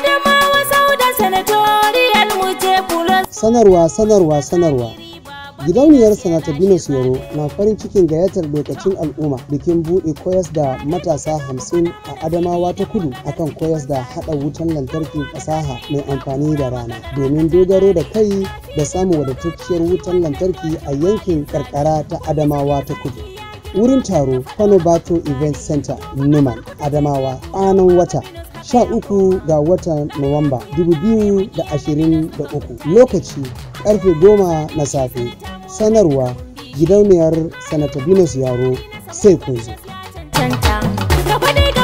Adamawa Sauda Senatorial mu ce plus. sanarwa sanarwa sanarwa gidauniyar sanata binus yaro na farin cikin gayyatar lokacin al'umma bikin buɗe koyas da matasa hamsin a adamawa ta kudu akan koyas da haɗa wutan lantarki fasaha mai amfani da rana domin dogaro da kai da samun wadatacciyar wutan lantarki a yankin karkara ta adamawa ta kudu wurin taro Bato event center numan adamawa kwanan wata 13 ga watan nuwamba 2023 lokaci karfe 10 na safe sanarwa gidauniyar sanata binus yaro sai kun zo Canta. Gaba dai gaba